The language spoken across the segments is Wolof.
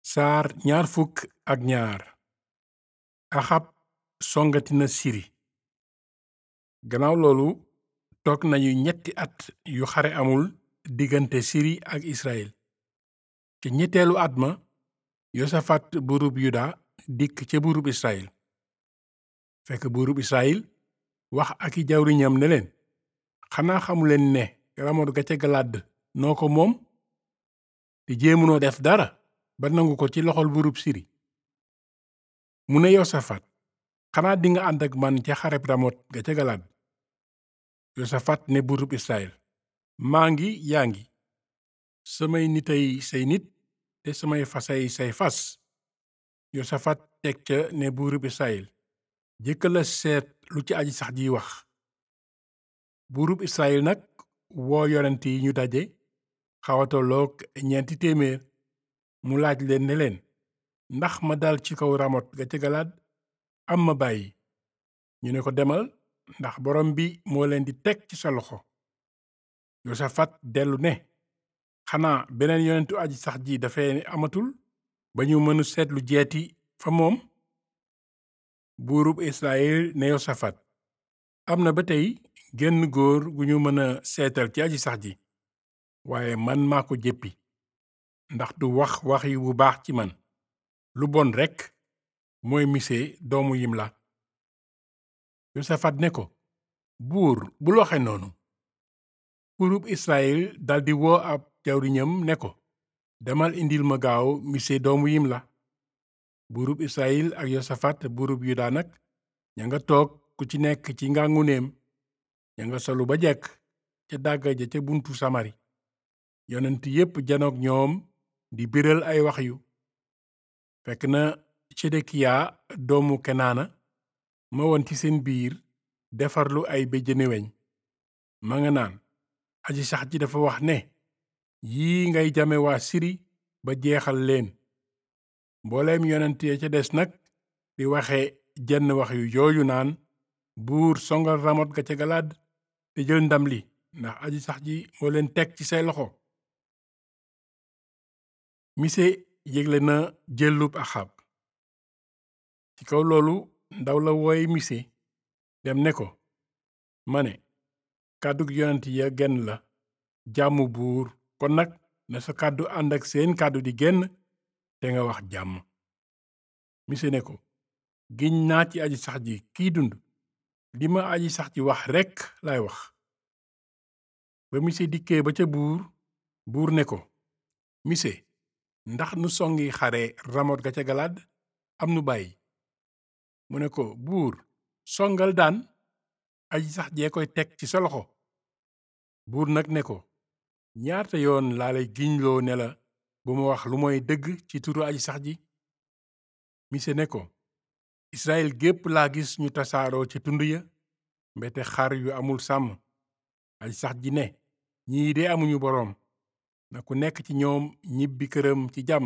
saar ñaar fukk ak ñaar axab songati na siri gannaaw loolu toog nañu ñetti at yu xare amul diggante siri ak israel ci ñetteelu at ma yosafat buurub yuda dikk ca buurub israel fekk buurub israel wax ak i jawriñam ne leen xanaa xamuleen ne ramot ga ca galaad noo ko moom te jéemunoo def dara ba nangu ko ci loxol buurub siri mu ne yosafat xanaa dinga ànd ak man ca xareb ramot ga ca galaad yosafat ne buurub israel maa ngi yaa ngi samay nitay say nit te samay fasay say fas yosafat teg ca ne buurub israel jëkkala seet lu ci aji sax jiy wax buurub israel nag woo yonent yi ñu daje xawatoloog ñeenti téeméer mu laaj leen ne leen ndax ma dal ci kaw ramot ga ca galaad am ma bàyyi ñu ne ko demal ndax borom bi moo leen di teg ci sa loxo yosafat dellu ne xanaa beneen yonentu aji sax ji dafay amatul ba ñu mënu seetlu jeeti fa moom buurub israel ne yosafat am na ba tey genn góor gu ñu mën a seetal ci aji sax ji waaye man maa ko jéppi ndax du wax wax yu bu baax ci man lu bon rekk mooy mise doomu yimla yosafat ne ko buur bul waxe noonu buurub israel daldi woo ab jawriñam ne ko demal indil ma gaaw mise doomu yimla buurub israel ak yosafat buurub yuda nag ña nga toog ku ci nekk ci ngangu neem ña nga solu ba jekk ca dàgga ja ca buntu samari yonent yépp janoog ñoom di biral ay wax yu fekk na sedekiya doomu kenaana ma woon ci seen biir defarlu ay béjjëni weñ ma nga naan aji sax ji dafa wax ne yii ngay jame waa siri ba jeexal leen mbooleem yonent ya ca des nag di waxe jenn wax yu jooju naan buur songal ramot ga ca galaad te jël ndam li ndax aji sax ji moo leen teg ci say loxo mise yégle na jëllub axab ci kaw loolu ndaw la wooy mise dem ne ko ma ne kàddug yonent ya genn la jàmm buur kon nag na sa kàddu ànd ak seen kàddu di genn te nga wax jàmm mise ne ko giñ naa ci aji sax ji kiy dund li ma aji sax ji wax rekk lay wax ba mise dikkee ba ca buur buur ne ko mise ndax nu songi xare ramot ga ca galaad am nu bàyyi mu ne ko buur songal daan aji sax jee koy teg ci sa loxo buur nag ne ko ñaata yoon laa lay giñloo ne la bu ma wax lu mooy dëgg ci turu aji sax ji mise ne ko israel gépp laa gis ñu tasaaroo ci tund ya mbete xar yu amul sàmm aji sax ji ne ñii de amuñu boroom na ku nekk ci ñoom ñibbi këram ci jàmm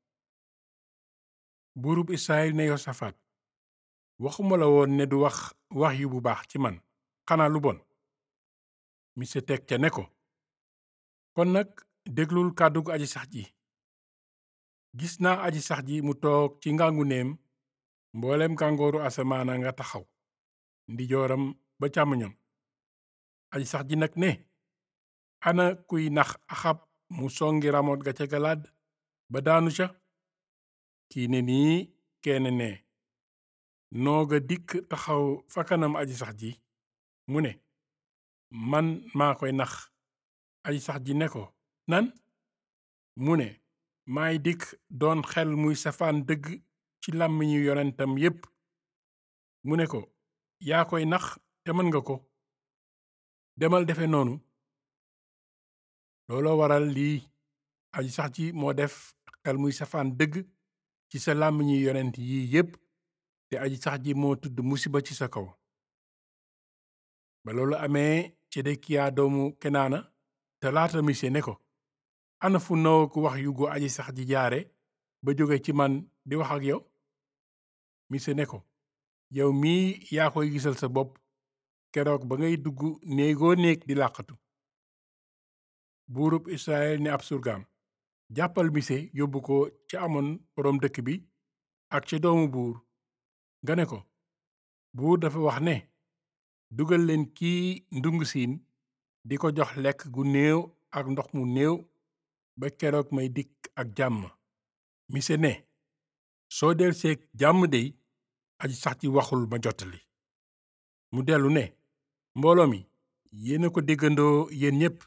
buurub israel ne yosafat waxuma la woon ne du wax wax yu bu baax ci man xanaa lu bon mise teg ca ne ko kon nag déglul kàddug aji sax ji gis naa aji sax ji mu toog ci ngangu neem mboolem kàngooru asamaana nga taxaw ndijooram ba càmmoñam aji sax ji nag ne ana kuy nax axab mu songi ramot ga ca galaad ba daanu ca kii ne nii kenn ne nooga dikk taxaw fa kanam aji sax ji mu ne man maa koy nax aji sax ji ne ko nan mu ne maay dikk doon xel muy safaan dëgg ci làmmiñu yonentam yépp mu ne ko yaa koy nax te mën nga ko demal defe noonu looloo waral lii aji sax ji moo def xel muy safaan dëgg ci sa làmmiñu yonent yii yépp te aji sax ji moo tudd musiba ci sa kaw ba loolu amee sedekiya doomu kenaana te laata mise ne ko ana fu naw ku wax yu gu aji sax ji jaare ba jóge ci man di wax ak yow mise ne ko yow mii yaa koy gisal sa bopp keroog ba ngay dugg néegoo néeg di làqatu buurub israel ne ab surgaam jàppal mise yóbbu ko ca amoon boroom dëkk bi ak ca doomu buur nga ne ko buur dafa wax ne dugal leen kii ndungu siin di ko jox lekk gu néew ak ndox mu néew ba keroog may dikk ak jàmm mise ne soo delseeg jàmm dey aji sax ci waxul ma jottali mu dellu ne mbooloo mi yéena ko déggandoo yéen ñépp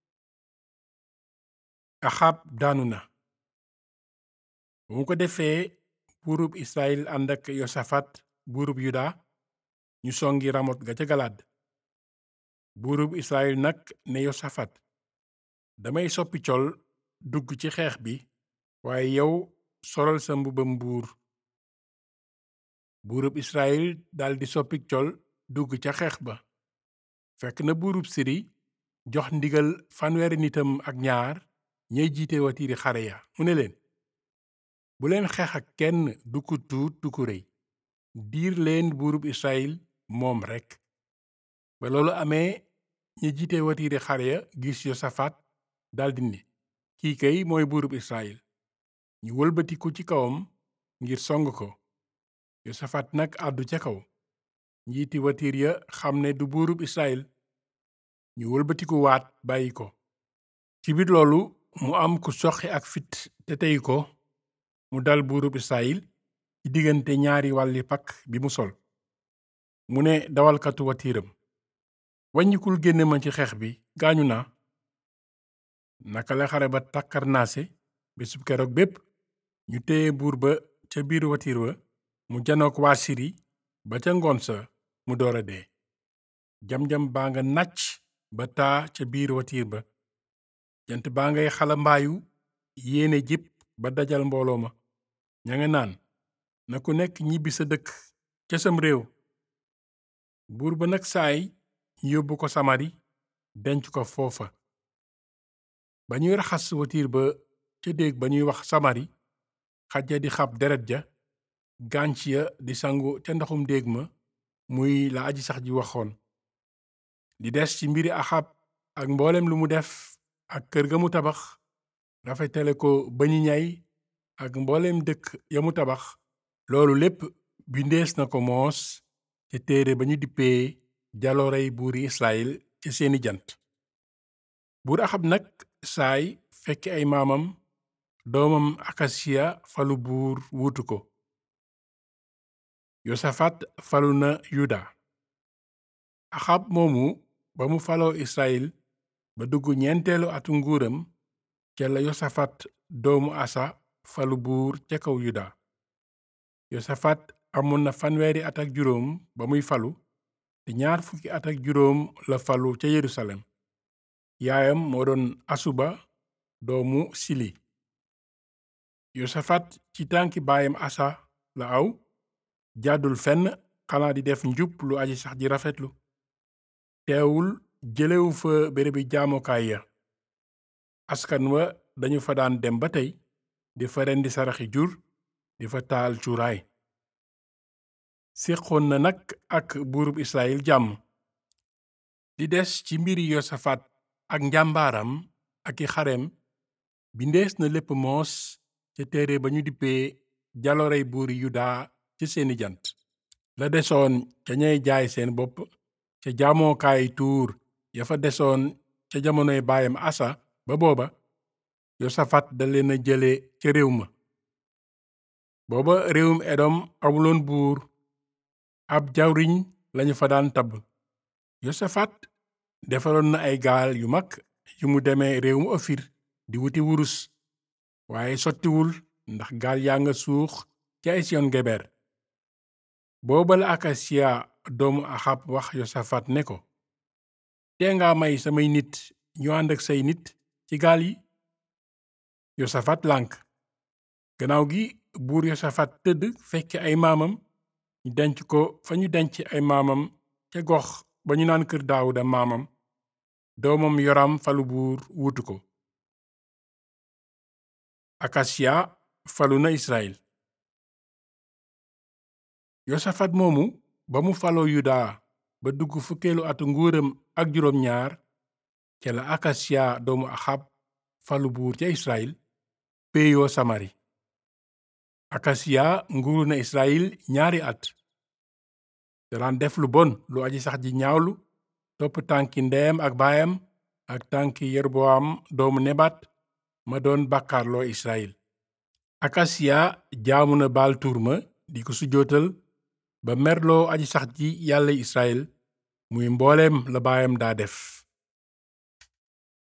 axab daanu na bu mu ko defee buurub israel ànd ak yosafat buurub yuda ñu songi ramot ga ca galaad buurub israel nag ne yosafat damay soppi col dugg ci xeex bi waaye yow solal sa mbubam buur buurub israel daldi soppi col dugg ca xeex ba fekk na buurub siri jox ndigal fanweeri nitam ak ñaar ñay jiite watiiri xare ya mu ne leen bu leen xeex ak kenn du ku tuut du ku rëy diir leen buurub israel moom rekk ba loolu amee ñi jiite watiiri xare ya gis yosafat daldi ne kii kay mooy buurub israel ñu wëlbatiku ci kawam ngir song ko yosafat nag àddu ca kaw njiiti watiir ya xam ne du buurub israel ñu wëlbatiku waat bàyyi ko ci biir loolu mu am ku soqi ak fit te tey ko mu dal buurub israel ci diggante ñaari wàlli pakk bi mu sol mu ne dawalkatu watiiram waññikul génne ma ci xeex bi gaañu naa naka la xare ba takkarnaase bésub keroog bépp ñu téye buur ba ca biir watiir wa mu janook waa siri ba ca ngoon sa mu door a dee jam-jam baa nga nàcc ba taa ca biir watiir ba jant baa ngay xala mbaayu yéene jip ba dajal mbooloo ma ña nga naan na ku nekk ñibbi sa dëkk ca sam réew buur ba nag saay ñu yóbbu ko samari denc ko foofa ba ñuy raxas watiir ba ca déeg ba ñuy wax samari xaj ya di xab deret ja gànc ya di sangu ca ndoxum déeg ma muy la aji sax ji waxoon di des ci mbiri axab ak mboolem lu mu def ak kër ga mu tabax rafetale ko bañi ñay ak mboolem dëkk ya mu tabax loolu lépp bindees na ko moos te téere ba ñu dippee jaloorey buuri israel ca seeni jant buur axab nag saay fekki ay maamam doomam akasiya falu buur wuutu ko yosafat falu na yuda axab moomu ba mu faloo israel ba dugg ñeenteelu atu nguuram ca la yosafat doomu asa falu buur ca kaw yuda yosafat amoon na fanweeri at ak juróom ba muy falu te ñaar fukki at ak juróom la falu ca yerusalem yaayam moo doon asuba doomu sili yosafat ci tànki baayam asa la aw jàddul fenn xanaa di def njub lu aji sax ji rafetlu teewul jëlewu fa bérébi jaamokaay ya askan wa dañu fa daan dem ba tey di fa rendi saraxi jur di fa taal cuuraay séqoon na nag ak buurub israel jàmm di des ci mbiri yosafat ak njàmbaaram ak i xareem bindees na lépp moos ca téere ba ñu dippee jalorey buuri yuda ci seeni jant la desoon ca ñay jaay seen bopp ca jaamokaay tuur ya fa desoon ca jamonoy baayam asa ba booba yosafat da leen a jële ca réew ma booba réewum edom amuloon buur ab jawriñ lañu fa daan tabb yosafat defaroon na ay gaal yu mag yu mu demee réewum ofir di wuti wurus waaye sottiwul ndax gaal yaa nga suux ci ay siyon geber booba la akasiya doomu axab wax yosafat ne ko tee nga may samay nit ñu ànd ak say nit ci gaal yi yosafat lànk gannaaw gi buur yosafat tëdd fekk ay maamam ñu denc ko fa ñu denc ay maamam ca gox ba ñu naan kër daawuda maamam doomam yoram falu buur wuutu ko akasiya falu na israel yosafat moomu ba mu faloo yuda ba dugg fukkeelu atu nguuram ak juróom ñaar ca la akasiya doomu axab falu buur ca israel péeyoo samari akasiya nguuru na israyil ñaari at daan def lu bon lu aji sax ji ñaawlu topp tànki ndeyam ak baayam ak tànki yerboam doomu nebat ma doon bàkkaarloo israyil akasiya jaamu na baal tuurma di ko sujootal ba merloo aji sax ji yàlla israyil muy mbooleem la baayam daa def